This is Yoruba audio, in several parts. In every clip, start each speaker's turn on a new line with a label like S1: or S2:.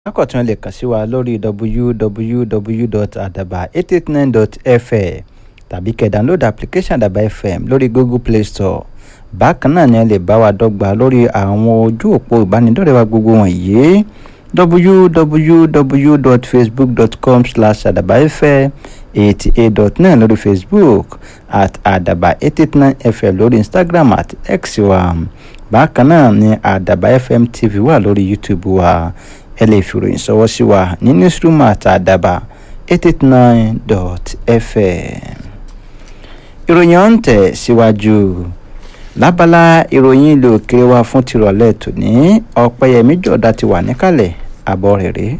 S1: bákan tí wọ́n lè kàn sí wa lórí www.adaba889.fm tàbí kẹ́ download application Adaba FM lórí Google Play Store bákan náà ni ẹ lè bá wa dọ́gba lórí àwọn ojú òpó ìbánidọ́rẹ̀ẹ́ wa gbogbo wọ̀nyí www.facebook.com slash adabafm eighty eight dot nine lórí Facebook at adaba eight eight nine fm lórí Instagram at x wa bákan náà ni adaba fm tv wà lórí YouTube wa ẹ lè fi ìròyìn ṣọwọ́ sí wa ní newsroom at adaba eight eight nine dot fm ìròyìn ọ̀hún tẹ̀ síwájú lábala ìròyìn ilé òkèèrè wa fún tirọ̀lẹ́ tòní ọ̀pẹ̀yẹmí jọ̀dá ti wà níkàlẹ̀ àbọ̀ rẹ̀ rèé.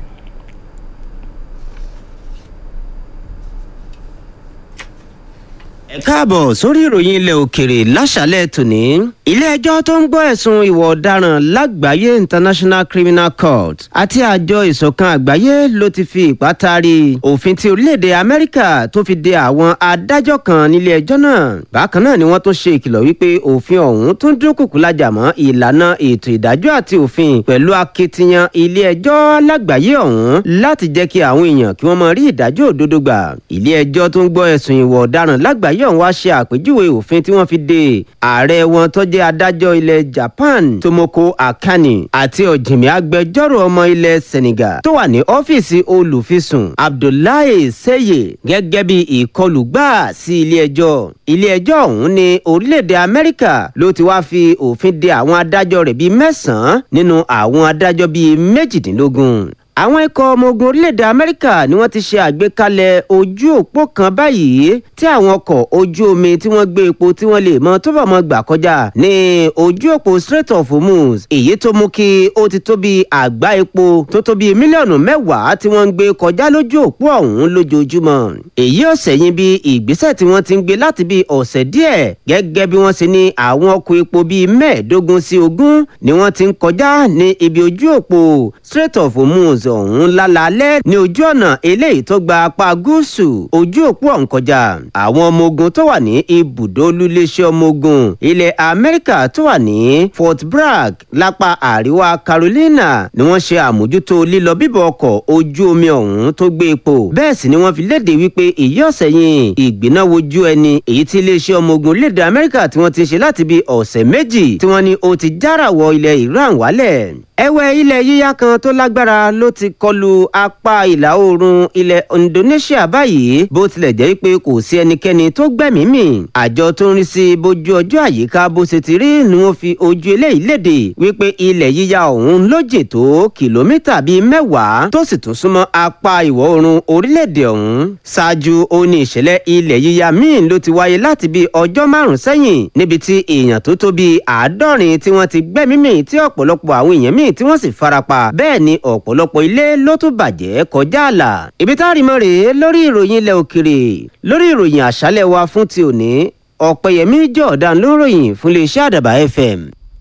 S2: ẹ káàbọ̀ sórí ìròyìn ilẹ̀ òkèrè láṣálẹ̀ tòní. ilé-ẹjọ́ tó ń gbọ́ ẹ̀sùn ìwà ọ̀daràn lágbàáyé international criminal court àti àjọ ìṣọ̀kan àgbáyé ló ti fi ipá taari òfin ti orílẹ̀-èdè amẹ́ríkà tó fi de àwọn adájọ́ kan nílé-ẹjọ́ náà. bákan náà ni wọ́n tún ṣe ìkìlọ̀ wípé òfin ọ̀hún tún dúnkùkù lájà mọ́ ìlànà ètò ìdájọ́ àti òfin pẹ̀lú akitiyan ilé-ẹjọ́ lágbàáyé ọ̀hún láti jẹ́ kí àwọn èèyàn kí wọ́n mọ rí ìdájọ́ òdodo gbà. ilé-ẹjọ́ tó ń gbọ́ ẹ̀sùn ìwà ọ̀daràn lágbàáyé ọ̀hún wá ṣe àpèjúwe òfin tí wọ́n fi de ààrẹ wọn tó jẹ́ adájọ́ ilẹ̀ Japan Tomoko Akani àti ọ̀jìnmí agbẹjọ́rò ọmọ ilẹ̀ Senegal tó wà ní ọ́fíìsì olùfisùn Abdullahi Seye gẹ́gẹ́ bí ìkọlù gbà sí ilé-ẹjọ́ ilé-ẹjọ́ ọ̀hún ní orílẹ̀-èdè Amẹ́ríkà ló ti wá fi òfin de àwọn adájọ́ rẹ̀ bíi mẹ́sàn-án nínú àwọn adájọ́ bíi méjìdínlógún àwọn ikọ̀ ọmọ ogun orílẹ̀-èdè amẹ́ríkà ni wọ́n ti ṣe àgbékalẹ̀ ojú òpó kan báyìí tí àwọn ọkọ̀ ojú omi tí wọ́n gbé epo tí wọ́n lè mọ tó bọ̀ mọ́ gbà kọjá ní ojú òpó Strait of Hormuz èyí tó mú kí ó ti tó bí àgbá epo tó tó bí mílíọ̀nù mẹ́wàá tí wọ́n ń gbé kọjá lójú òpó ọ̀hún lójoojúmọ́ èyí ọ̀sẹ̀ yìí bí ìgbésẹ̀ tí wọ́n ti ń gbé láti bí ọ̀sẹ̀ díẹ̀ gẹ́gẹ́ bí wọ́n ṣe ní àwọn ọkọ̀ epo bíi mẹ́ẹ̀ẹ́dógún sí ogún ni wọ́n ti ń kọjá ní ibi ojú òpó Strait of Hormuz ọ̀hún lálálẹ́ ní ojú ọ̀nà eléyìí tó gba apá gúúsù ojú òpó ọ̀hún kọjá àwọn ọmọ ogun tó wà ní ibùdó olúléeṣẹ́ ọmọ ogun ilẹ̀ Amẹ́ríkà tó wà ní Fort Bragg lápá àríwá Carolina ni wọ́n ṣe àmójútó lílọ bíbọ̀ ọkọ̀ ojú omi ọ̀hún tó gbé epo bẹ́ẹ̀ sì ni wọ́n fi léde wípé èyí ọ̀sẹ̀ yìí ìgbìná wojú ẹni èyí tí iléeṣẹ́ ọmọ ogun lédè Amẹ́ríkà tí wọ́n ti ṣe láti bí ọ̀sẹ̀ méjì tí wọ́n ní ó ti jára wọ ilẹ̀ Iran wálẹ̀ ẹ̀wẹ̀ ilẹ̀ yíyá kan tó lágbára ló ti kọlu apá ìlà oòrùn ilẹ̀ Indonesia báyìí bó tilẹ̀ jẹ́ pé kò sí ẹnikẹ́ni tó gbẹ̀mí mì àjọ tó ń rí sí bójú ọjọ́ àyíká bó ṣe ti rí ni wọ́n fi ojú eléyìí léde wípé ilẹ̀ yíyá ọ̀hún ló jìn tó kìlómítà bíi mẹ́wàá tó sì tún súnmọ́ apá ìwọ̀ oòrùn orílẹ̀-èdè ọ̀hún ṣáájú ó ní ìṣẹ̀lẹ̀ ilẹ̀ yíyá míì ló ti wáyé láti bíi ọjọ́ márùn-ún sẹ́yìn níbi tí èèyàn tó tó bíi àádọ́rin tí wọ́n ti gbẹ̀mí mì tí ọ̀pọ̀lọpọ̀ àwọn èèyàn míì tí wọ́n sì farapa bẹ́ẹ̀ ni ọ̀pọ̀lọpọ̀ ilé ló tún bàjẹ́ kọjá àlà. ibi tá a rí mọ́ rèé lórí ìròyìn ilẹ̀ òkèrè lórí ìròyìn àṣálẹ̀ wa fún ti òní ọ̀pẹ̀yẹmí jọ̀ọ̀dán ló ròyìn fún iléeṣẹ́ àdàbà fm.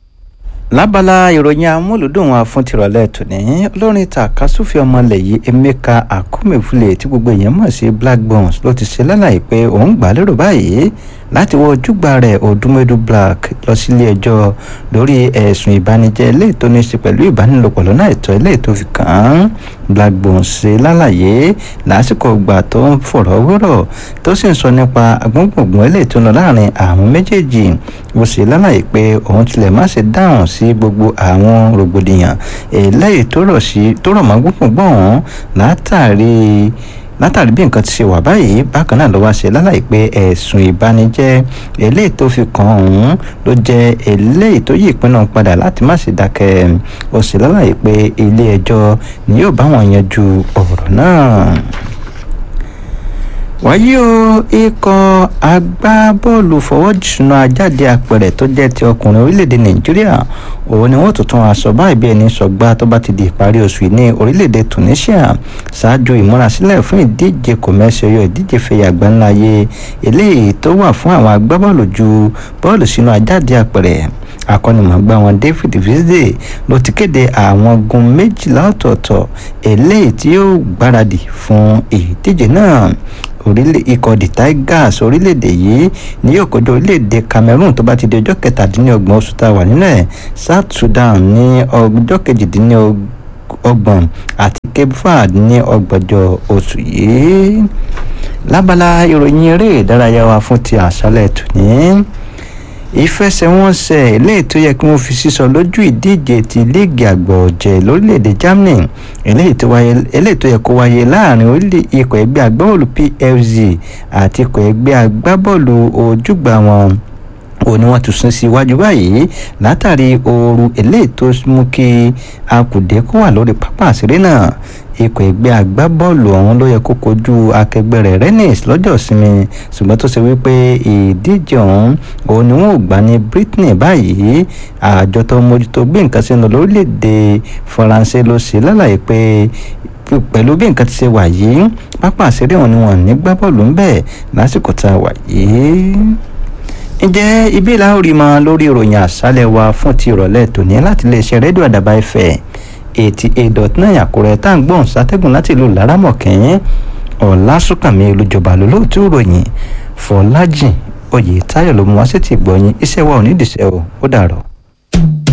S1: lábala ìròyìn amúlùdùn wa fún tìrọ̀lẹ́ tòní olórin tàkásùfì ọmọlẹ̀ yìí emeka akumefule tí gbogbo èèyàn mọ̀ sí black bones ló ti ṣe lálàyé pé òun gbà lérò báyìí láti wọ ojúgbà rẹ̀ odúmẹ́dù black lọ sílé ẹjọ́ lórí ẹ̀sùn ìbànújẹ́ eléyìí tó ní í ṣe pẹ̀lú ìbánilòpọ̀ lọ́nà àìtọ́ eléyìí tó fi kàn án black bones ṣe lálàyé lásìkò ìgbà tó ń fọ̀rọ̀ wérọ̀ tó sì ń sọ nípa agbóngbòngbòn eléyìí tó ń lọ láàrin àwọn méjèèjì ó ṣe lálàyé pé òun tilẹ̀ má ṣe dáhùn sí gbogbo àwọn rògbòdìyàn eléyìí tó rọ̀ mọ́ gbóngbòngbòn ọ̀hún látàrí látàrí bí nǹkan ti ṣe wà báyìí bákan náà ló wá ṣe lálàyé pé ẹ̀sùn ìbanijẹ́ eléyìí tó fi kàn òun ló jẹ́ eléyìí tó yí ìpinnu padà láti má ṣe dákẹ́ ó ṣe lálàyé pé ilé ẹjọ́ ni yóò bá wọn yanjú ọ̀rọ̀ náà wáyé o ikọ̀ agbábọ́ọ̀lù fọwọ́jùsùnà ajáde àpẹẹrẹ tó jẹ́ ti ọkùnrin orílẹ̀-èdè nàìjíríà òun ni wọ́n tuntun aṣọ báyìí bí ẹni sọgbà tó bá ti di ìparí oṣù yìí ní orílẹ̀-èdè tunisia ṣáájú ìmúrasílẹ̀ fún ìdíje kòmẹ́sì ọyọ ìdíje fẹ̀yà àgbáńláyé eléyìí tó wà fún àwọn agbábọ́ọ̀lù ju bọ́ọ̀lù sínú ajáde àpẹẹrẹ akọ́nimọ̀ọ́gbá wọn David Vizde ló ti kéde àwọn gun méjìlá ọ̀tọ̀ọ̀tọ̀ eléyìí tí yóò gbáradì fún ìdíje náà orílẹ̀ ikọ̀ the tigers orílẹ̀-èdè yìí ni yóò kojú orílẹ̀-èdè cameroon tó bá ti di ọjọ́ kẹtàdínlọ́gbọ̀n oṣù tá a wà nínú ẹ̀ south sudan ní ọjọ́ kejìdínlọ́gbọ̀n ọgbọ̀n àti cape verde ní ọgbọ̀njọ́ oṣù yìí lábala ìròyìn eré ìdárayá wa fún ti àṣálẹ̀ tòní ìfẹsẹ̀wọnsẹ̀ eléyìí tó yẹ kí wọ́n fi sísọ lójú ìdíje ti líìgì àgbà ọ̀jẹ̀ lórílẹ̀‐èdè germany eléyìí tó yẹ kó wáyé láàrin ikọ̀ ẹgbẹ́ agbábọ́ọ̀lù pfz àti ikọ̀ ẹgbẹ́ agbábọ́ọ̀lù ojúgbà wọn ó ní wọ́n tún sún sí iwájú báyìí látàrí ooru eléyìí tó mú kí akùdé kó wà lórí pápá àṣírí náà ikọ̀ ẹgbẹ́ agbábọ́ọ̀lù ọ̀hún ló yẹ kó kojú akẹgbẹ́ rẹ̀ rennes lọ́jọ́ ìsinmi ṣùgbọ́n tó ṣe wípé ìdíje ọ̀hún òun ni wọ́n ò gbà ní brittany báyìí àjọ tó mójútó bí nǹkan ṣe ń lọ lórílẹ̀‐èdè faransé ló ṣe lálàyé pé pẹ̀lú bí nǹkan ti ṣe wà yìí pápá àṣírí ọ̀hún ni wọ́n ní gbá bọ́ọ̀lù ń bẹ̀ lásìkò tá a wà yìí ǹjẹ́ ibi ìlà orí mọ lórí ìròyìn àṣálẹ̀ wa fún ti ìrọ̀lẹ́ tòní láti iléeṣẹ́ rédíò àdàbà ẹ̀fẹ̀ eighty eight dot nine àkúrẹ́ tá à ń gbọ́n sátẹ́gùn láti ìlú lárámọ̀kẹ́yìn ọ̀làsùnkànmí olùjọba lólóòtú ìròyìn fọlájìn oyè táyọ̀ ló mú wá sí ti gbọ̀yìn iṣẹ́ wa ò ní ìdìṣẹ́ o ó dàrọ̀.